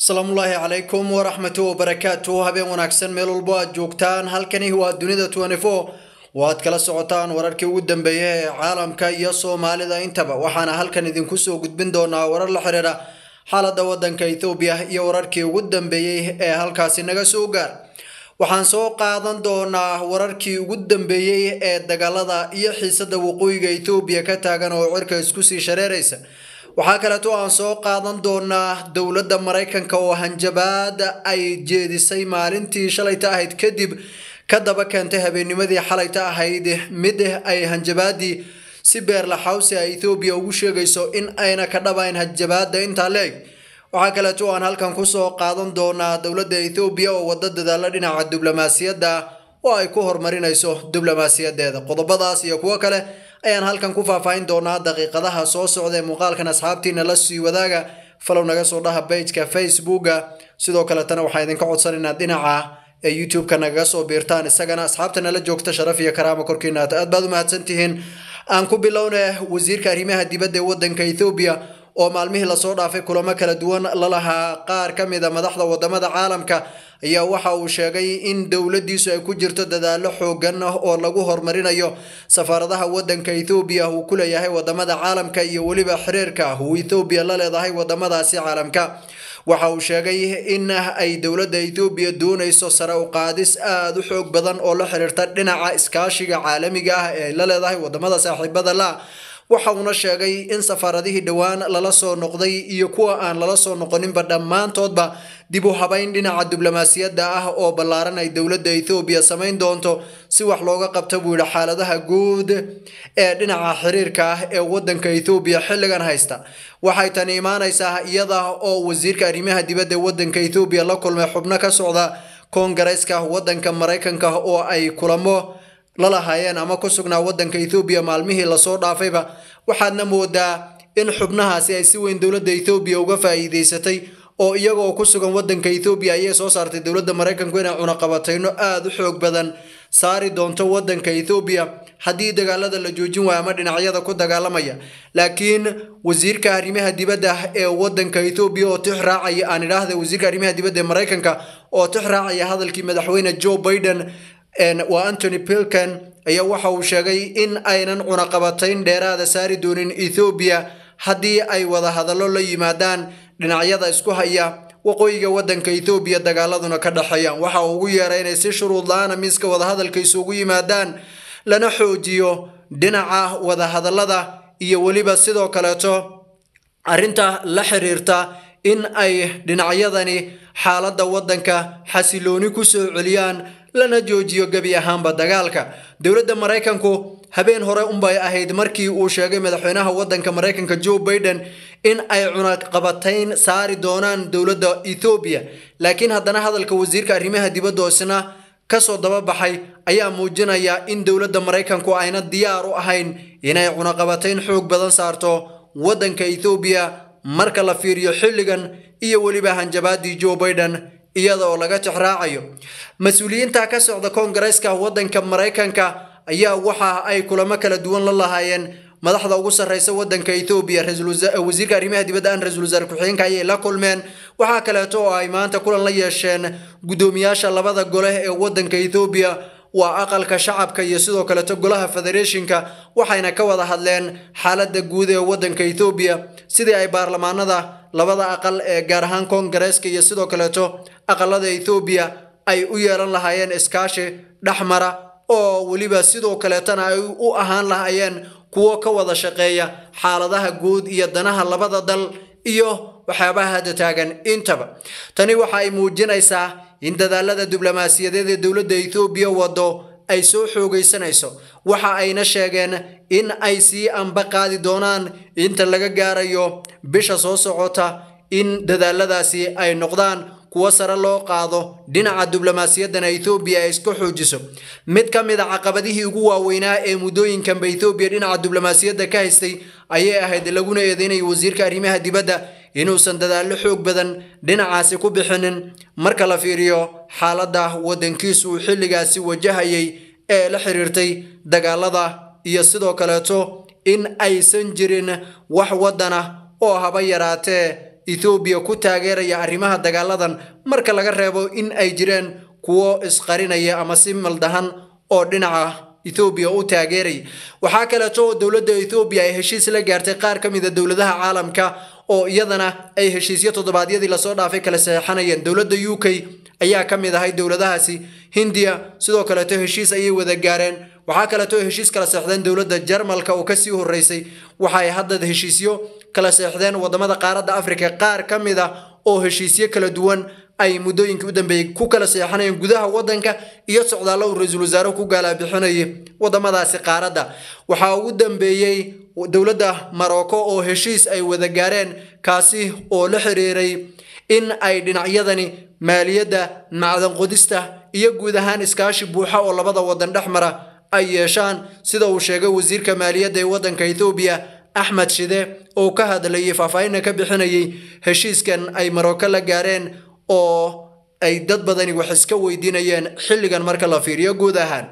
asalaamullaahi calaykum waraxmatu wabarakaatu habeen wanaagsan meel walbo aad joogtaan halkani waa dunida waad kala socotaan wararkii ugu dambeeya ee caalamka iyo soomaalida intaba waxaana halkan idinku soo gudbin doonaa warar la xiriira xaalada wadanka ethoobiya iyo wararkii ugu dambeeyey ee halkaasi naga soo gaar waxaan soo qaadan doonaa wararkii ugu dambeeyey ee dagaalada iyo xiisada waqooyiga ethoobiya ka taagan oo cirka isku sii shareeraysa waxaa kaleeto aan soo qaadan doonaa dowladda maraykanka oo hanjabaad ay jeedisay maalintii shalayta ahayd kadib ka daba keentay habeennimadii xalayta ahayd mid ay hanjabaadii si beerlaxawsi a ethoobiya ugu sheegayso in ayna ka dhabayn hanjabaada intaa leeg waxaa kaleeto aan halkan kusoo qaadan doonaa dowladda ethoobiya oo wada dadaalo dhinaca diblomaasiyadda oo ay ku horumarinayso diblomaasiyadeeda qodobadaas iyo kuwo kale ayaan halkan ku faahfaahin doonaa daqiiqadaha soo socda ee muuqaalkan asxaabtiina la sii wadaaga falow naga soo dhaha bageka facebooka sidoo kaletana waxaan idinka codsanaynaa dhinaca ee youtube-ka nagaga soo biirtaan isagana asxaabta nala joogta sharaf iyo karaama korkiina aad baad u mahadsantihiin aan ku bilowna wasiirka arrimaha dibadda ee wadanka ethoobiya oo maalmihii lasoo dhaafay kulamo kala duwan lalahaa qaar ka mid a madaxda wadamada caalamka ayaa waxa uu sheegay in dowladiisu ay ku jirto dadaalo xoogan oo lagu horumarinayo safaaradaha wadanka ethoobiya uu ku leeyahay wadamada caalamka iyo weliba xiriirka uu ethoobiya la leedahay wadamadaasi caalamka waxa uu sheegay in ay dowladda ethoobiya doonayso sare u qaadis aada u xoog badan oo la xiriirta dhinaca iskaashiga caalamiga ah ee ay la leedahay wadamada saaxiibada la waxa uuna sheegay in safaaradihii dhowaan lala soo noqday iyo kuwa aan lala soo noqoninba dhammaantoodba dib u habayn dhinaca diblomaasiyadda ah oo ballaaran ay dowladda ethoobiya samayn doonto si wax looga qabta buu yidhi xaaladaha guud ee dhinaca xiriirka ah ee wadanka ethoobiya xilligan haysta waxay tani imaanaysaa iyada oo wasiirka arrimaha dibadda ee wadanka ethoobiya la kulmay xubno ka socda koongareeska wadanka maraykanka oo ay kulamo lalahaayeen ama ku sugnaa wadanka ethoobiya maalmihii lasoo dhaafayba waxaadna moodaa in xubnahaasi ay si weyn dowladda ethoobiya uga faa'iideysatay oo iyagoo ku sugan wadanka ethoobiya ayay soo saartay dowladda maraykanku inay cunaqabatayno aada u xoog badan saari doonto wadanka ethoobiya haddii dagaalada la joojin waayo ama dhinacyada ku dagaalamaya laakiin wasiirka arrimaha dibadda ee wadanka ethoobiya oo tix raacaya aan idhaahda wasiirka arrimaha dibadda ee maraykanka oo tix raacaya hadalkii madaxweyne joe biden waa antony pilken ayaa waxa uu sheegay in aynan cunaqabatayn dheeraada saari doonin ethoobiya haddii ay wada hadallo la yimaadaan dhinacyada isku haya waqooyiga wadanka ethoobiya dagaaladuna ka dhexeeyaan waxa uu ugu yeeray inay si shuruud la-aana miiska wadahadalka isugu yimaadaan lana xoojiyo dhinaca wadahadallada iyo weliba sidoo kaleeto arrinta la xiriirta in ay dhinacyadani xaaladda wadanka xasilooni ku soo celiyaan lana joojiyo gebi ahaanba dagaalka dowladda maraykanku habeen hore unbay ahayd markii uu sheegay madaxweynaha wadanka maraykanka joe biden in ay cunaqabatayn saari doonaan dowladda ethoobiya laakiin haddana hadalka wasiirka arrimaha dibadda oo isna kasoo dababaxay ayaa muujinaya in dowladda maraykanku ayna diyaar u ahayn inay cunaqabatayn xoog badan saarto wadanka ethoobiya marka la fiiriyo xilligan iyo weliba hanjabaadii joe biden iyada oo laga tixraacayo mas-uuliyiinta ka socda koongareeska wadanka maraykanka ayaa waxa ay kulamo kala duwan la lahaayeen madaxda ugu sarreysa wadanka ethoobiya wasiirka arrimaha dibadda aan ra-iisul wasaare ku-xigeenka ayay la kulmeen waxaa kaleeto oo ay maanta kulan la yeesheen guddoomiyaasha labada gole ee wadanka ethoobiya waa aqalka shacabka iyo sidoo kaleeto golaha federeeshinka waxayna ka wada hadleen xaaladda guud ee wadanka ethoobiya sidii ay baarlamaanada labada aqal ee gaar ahaan koongareeska iyo sidoo kaleeto aqalada ethoobiya ay u yeelan lahaayeen iskaashi dhexmara oo weliba sidoo kaleetana ay u ahaan lahaayeen kuwo ka wada shaqeeya xaaladaha guud iyo danaha labada dal iyo waxyaabaha hadda taagan intaba tani waxa ay muujinaysaa in dadaalada diblomaasiyadeed ee dowladda ethoobiya wado ay soo xoogaysanayso waxa ayna sheegeen in ay sii anba qaadi doonaan inta laga gaarayo bisha soo socota in dadaaladaasi ay noqdaan kuwo sare loo qaado dhinaca diblomaasiyaddana ethoobiya ay iska xoojiso mid ka mid a caqabadihii ugu waaweynaa ee muddooyinkanba ethoobiya dhinaca diblomaasiyadda ka haystay ayay ahayd laguna eedeynaya wasiirka arrimaha dibadda inuusan dadaallo xoog badan dhinacaasi ku bixinin marka la fiiriyo xaaladda waddankiisu uu xilligaasi wajahayay ee la xiriirtay dagaalada iyo sidoo kaleeto in aysan jirin wax waddan ah oo haba yaraatee ethoobiya ku taageeraya arrimaha dagaaladan marka laga reebo in ay jireen kuwo isqarinaya ama si maldahan oo dhinaca ethoobiya u taageeraya waxaa kaleeto oo dowladda ethoobiya ay heshiis la gaartay qaar ka mid a dowladaha caalamka oo iyadana ay heshiisyo toddobaadyadii lasoo dhaafay kala saxeixanayeen dowladda u k ayaa ka mid ahay dowladahaasi hindiya sidoo kaleeto heshiis ayay wada gaareen waxaa kaleeto heshiis kala seexdeen dowladda jarmalka oo kasii horeysay waxaay hadda heshiisyo kala seexdeen wadamada qaaradda afrika qaar ka mid ah oo heshiisyo kala duwan ay muddooyinkii u dambeeyey ku kala seexanayeen gudaha waddanka iyo socdaallo uu ra-iisul wasaare ku gaalabixinayay wadamadaasi qaaradda waxaa ugu dambeeyey dowladda marocco oo heshiis ay wada gaareen kaasi oo la xiriiray in ay dhinacyadani maaliyadda macdan qodista iyo guud ahaan iskaashi buuxa oo labada wadan dhex mara ay yeeshaan sida uu sheegay wasiirka maaliyadda ee waddanka ethoobiya axmed shide oo ka hadlayay faahfaahinna ka bixinayay heshiiskan ay marocco la gaareen oo ay dad badani wax iska weydiinayeen xilligan marka la fiiriyo guud ahaan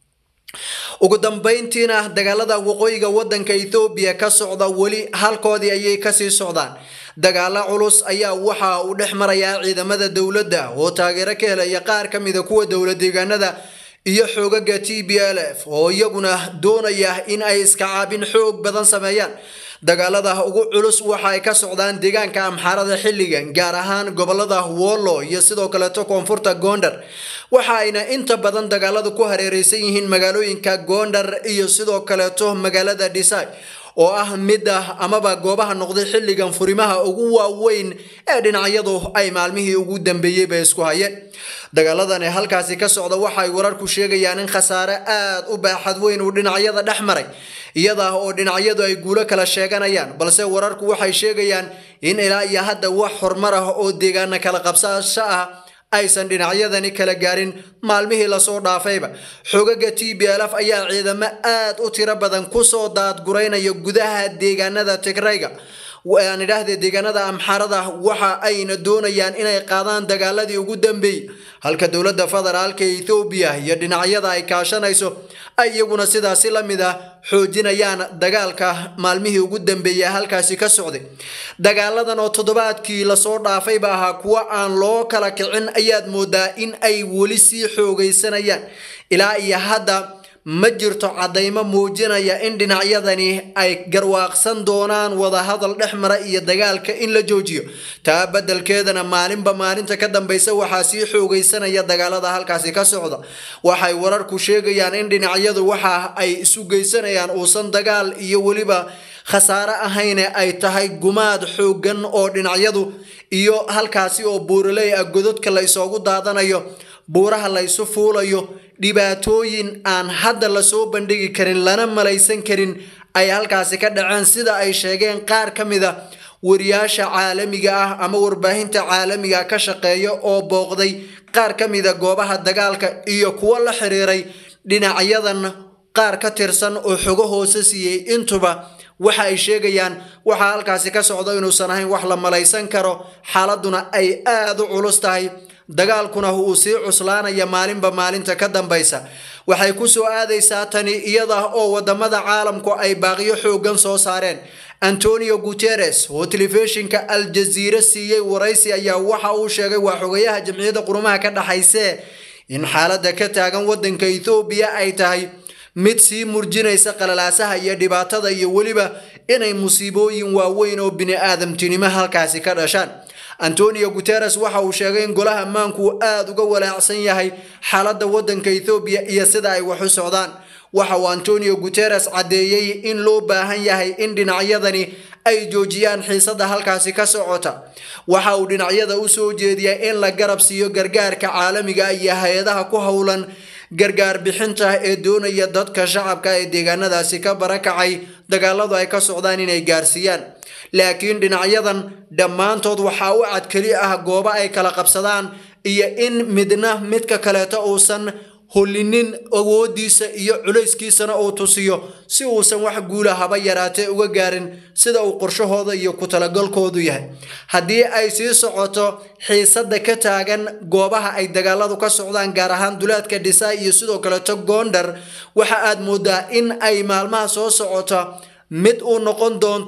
ugu dambayntiina dagaalada waqooyiga waddanka ethoobiya ka socda weli halkoodii ayay kasii socdaan dagaalo culus ayaa waxa uu dhex marayaa ciidamada dowladda oo taageero ka helaya qaar ka mida kuwa dowlad deegaanada iyo xoogaga t b l f oo iyaguna doonaya in ay iska caabin xoog badan sameeyaan dagaalada ugu culus waxa ay ka socdaan deegaanka amxaarada xilligan gaar ahaan gobolada wollo iyo sidoo kaleeto koonfurta gondar waxa ayna inta badan dagaaladu ku hareereysan yihiin magaalooyinka gondar iyo sidoo kaleeto magaalada dhisay oo ah midda amaba goobaha noqday xilligan furimaha ugu waaweyn ee dhinacyadu ay maalmihii ugu dambeeyeyba isku hayeen dagaaladani halkaasi ka socda waxaay wararku sheegayaan in khasaare aad u baaxad weyn uu dhinacyada dhex maray iyada oo dhinacyadu ay guulo kala sheeganayaan balse wararku waxay sheegayaan in ilaa iyo hadda wax horumar ah oo deegaana kala qabsasho ah aysan dhinacyadani kala gaarin maalmihii lasoo dhaafayba xogaga t b l f ayaa ciidamo aad u tiro badan kusoo daadguraynaya gudaha deegaanada tigrayga aan idhaahde deegaanada amxarada waxa ayna doonayaan inay qaadaan dagaaladii ugu dambeeyey halka dowladda federaalka ethoobiya iyo dhinacyada ay kaashanayso ay iyaguna sidaasi la mid ah xoojinayaan dagaalka maalmihii ugu dambeeyey halkaasi ka socday dagaaladan oo toddobaadkii lasoo dhaafayba ahaa kuwo aan loo kala kicin ayaad moodaa in ay weli sii xoogaysanayaan ilaa iyo hadda ma jirto caddaymo muujinaya in dhinacyadani ay garwaaqsan doonaan wadahadal dhex mara iyo dagaalka in la joojiyo taa beddelkeedana maalinba maalinta ka dambaysa waxaa sii xoogaysanaya dagaalada halkaasi ka socda waxay wararku sheegayaan in dhinacyadu waxa ay isu geysanayaan uusan dagaal iyo weliba khasaare ahayne ay tahay gumaad xooggan oo dhinacyadu iyo halkaasi oo buuraley ah gododka la ysoogu daadanayo buuraha la ysu fuulayo dhibaatooyin aan hadda lasoo bandhigi karin lana malaysan karin ay halkaasi ka dhaceen sida ay sheegeen qaar ka mid a wariyaasha caalamiga ah ama warbaahinta caalamiga ka shaqeeya oo booqday qaar ka mida goobaha dagaalka iyo kuwo la xiriiray dhinacyadan qaar ka tirsan oo xogo hoose siiyey intuba waxa ay sheegayaan waxaa halkaasi ka socda inuusan ahayn wax la malaysan karo xaaladuna ay aada u culus tahay dagaalkuna uu sii cuslaanaya maalinba maalinta ka dambaysa waxay ku soo aadaysaa tani iyada oo wadamada caalamku ay baaqiyo xoogan soo saareen antonio guteres oo telefishinka al jaziire siiyey waraysi ayaa waxa uu sheegay waa xogayaha jamciyadda qurumaha ka dhaxayse in xaaladda ka taagan wadanka ethoobiya ay tahay mid sii murjinaysa qalalaasaha iyo dhibaatada iyo weliba inay musiibooyin waaweyn oo bini-aadamtinimo halkaasi ka dhashaan antonio guteres waxa uu sheegay in golaha ammaanku uu aada uga walaacsan yahay xaaladda waddanka ethoobiya iyo sida ay wax u socdaan waxa uu antonio guteres caddeeyey in loo baahan yahay in dhinacyadani ay joojiyaan xiisadda halkaasi ka socota waxa uu dhinacyada u soo jeediyay in la garab siiyo gargaarka caalamiga iyo hay-adaha ku howlan gargaar bixinta ee doonaya dadka shacabka ee deegaanadaasi ka barakacay dagaaladu ay ka socdaan inay gaarsiiyaan laakiin dhinacyadan dhammaantood waxaa u cad keli ah goobo ay kala qabsadaan iyo in midna midka kaleeto uusan hollinin awoodiisa iyo culayskiisana uu tusiyo si uusan wax guula haba yaraatee uga gaarin sida uu qorshahooda iyo ku talagalkoodu yahay haddii ay sii socoto xiisadda ka taagan goobaha ay dagaaladu ka socdaan gaar ahaan duleedka dhisaa iyo sidoo kaleeto goondar waxa aad moodaa in ay maalmaha soo socota mid uu noqon doonto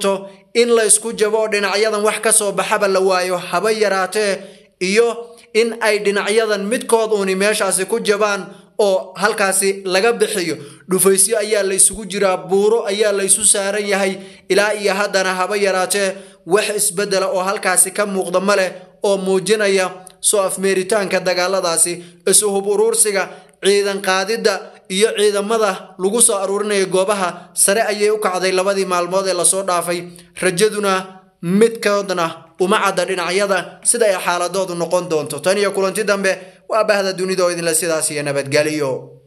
in la isku jabo oo dhinacyadan wax ka soo baxaba la waayo haba yaraatee iyo in ay dhinacyadan midkood uuni meeshaasi ku jabaan oo halkaasi laga bixiyo dhufaysyo ayaa la isugu jiraa buuro ayaa la isu saaran yahay ilaa iyo haddana haba yaraatee wax isbedela oo halkaasi ka muuqda ma leh oo muujinaya soo afmeeritaanka dagaaladaasi isu hub uruursiga ciidan qaadidda iyo ciidamada lagu soo aruurinaya goobaha sare ayay u kacday labadii maalmood ee lasoo dhaafay rajaduna midkoodna uma cadda dhinacyada sida ay xaaladoodu noqon doonto tan iyo kulanti dambe waa bahda dunida oo idinle sidaas iyo nabadgeliyo